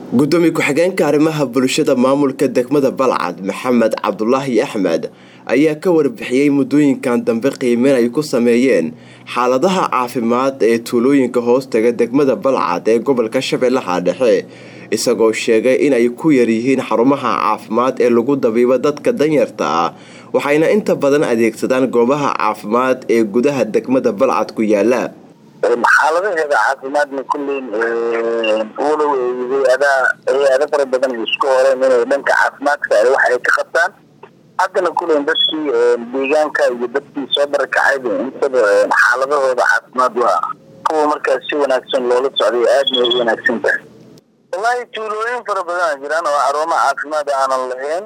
gudoomiye ku-xigeenka arrimaha bulshada maamulka degmada balcad maxamed cabdulaahi axmed ayaa ka warbixiyey muddooyinkan dambe qiimeyn ay ku sameeyeen xaaladaha caafimaad ee tuulooyinka hoostaga degmada balcad ee gobolka shabeellaha dhexe isagoo sheegay in ay ku yaryihiin xarumaha caafimaad ee lagu dabiibo dadka danyarta ah waxayna inta badan adeegsadaan goobaha caafimaad ee gudaha degmada balcad ku yaala xaaladaheeda caafimaadna kulleyn walow hay-ada hay-ada fara badan ay isku horeen inay dhanka caafimaadka wax ay ka qabtaan haddana kulleyn dadkii deegaanka iyo dadkii soo barakacayba intaba xaaladahooda caafimaad waa kuwa markaas si wanaagsan loola socday aadna ay wanaagsan tahay wallaahi tuulooyin fara badan a jiraan oo xarumo caafimaad aanan lahayn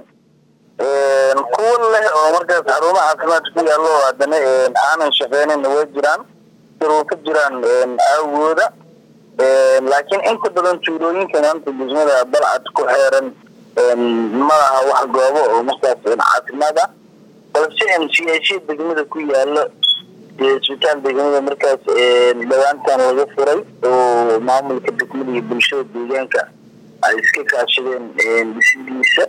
kuwa leh oo markaas xarumo caafimaad ku yaallo haddana aanan shaqeynayna way jiraan ka jiraan aawooda laakiin inta badan tuulooyinka maanta degmada balcad ku xeeran malaha wax goobo oo markaas caafimaad ah balse siyaasiya degmada ku yaalo isbitaal degmada markaas dhawaantan laga furay oo maamulka degmada iyo bulshada deegaanka ay iska kaashadeen dhisidiisa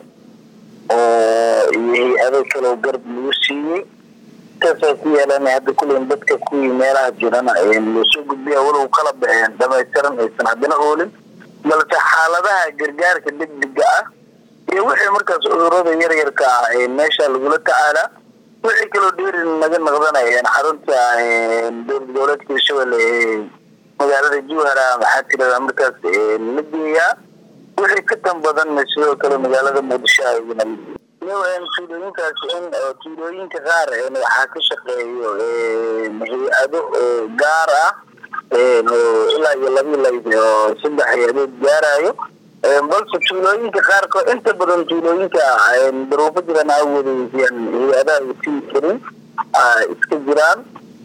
oo iyo hay-ado kaleo garab lagu siiyey saasa ku yeelan hadda kulen dadka kuwii meelaha jirana loosoo gudbiya walow kala baxeen dhamaystiran aysan haddana oolin balse xaaladaha gargaarka degdega ah iyo wixii markaas cudurada yaryarka ah meesha lagula tacaalaa wixii kaloo dheeri naga naqdanayeen xarunta dowlad goboleedka hirshabelle ee magaalada jowhara maxaa tirada markaas la geeyaa wixii ka tan badanna sidoo kale magaalada muqdisho ayagana tuulooyinkaas in tuulooyinka qaar waxaa ka shaqeeyo hay-ado gaar ah ilaa iyo labi layd oo saddex hay-adood gaarayo balse tuulooyinka qaarko inta badan tuulooyinka daruufo jiraan aawooda hay-adaha ay sii karin iska jiraan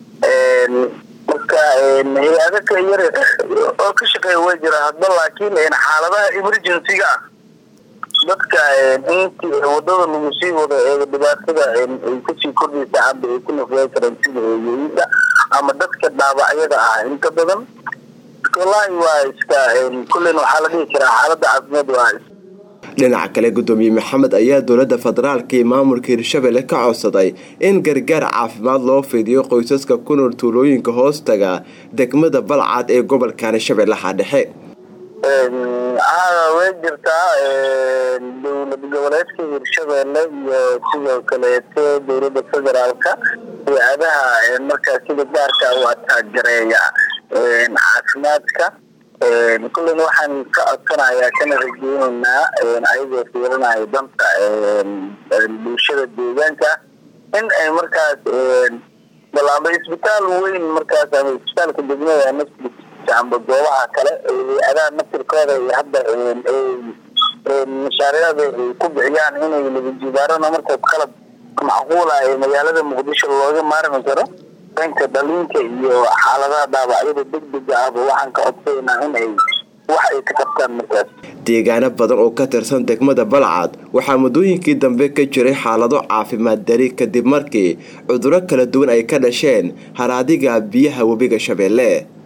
marka hay-ado ka yar oo ka shaqeeya way jiraan hadba laakiin xaaladaha emergencyga ah dadka intii wadada lagu sii wado ee dhibaatada ay kusii kordhaysa hadda ay ku nafyay kareen sida hooyooyinka ama dadka dhaabacyada ah inta badan wallaahi waa iska kullen waxaa la dhihi karaa xaaladda caafimaad waa dhinaca kale gudoomiye maxamed ayaa dowlada federaalka iyo maamulka hirshabelle ka codsaday in gargaar caafimaad loo fidiyo qoysaska ku nool tuulooyinka hoostaga degmada balcad ee gobolkani shabeellaha dhexe way jirtaa dowlad goboleedka hirshabelle iyo sidoo kaleeto dowlada federaalka hay-adaha markaas sida gaarka u ataajareeya caafimaadka kullen waxaan ka codsanayaa kana rajeyneynaa ayagoo fiirinaya danta bulshada deegaanka in ay markaas balaaba isbitaal weyn markaas ama isbitaalka degmada naftiisa amba goobaha kale hay-adaha naftirkooda iyo hadda mashaariicda ay ku bixiyaan inay labajibaarana markaas qalab macquula ee magaalada muqdisho looga maarmi karo dhanka dhalinka iyo xaaladaha dhaawacyada degdega ahba waxaan ka codsaynaa in ay wax ay ka qabtaan markaas deegaano badan oo ka tirsan degmada balcad waxaa muddooyinkii dambe ka jiray xaalado caafimaad dari kadib markii cuduro kala duwan ay ka dhasheen haraadiga biyaha webiga shabeelle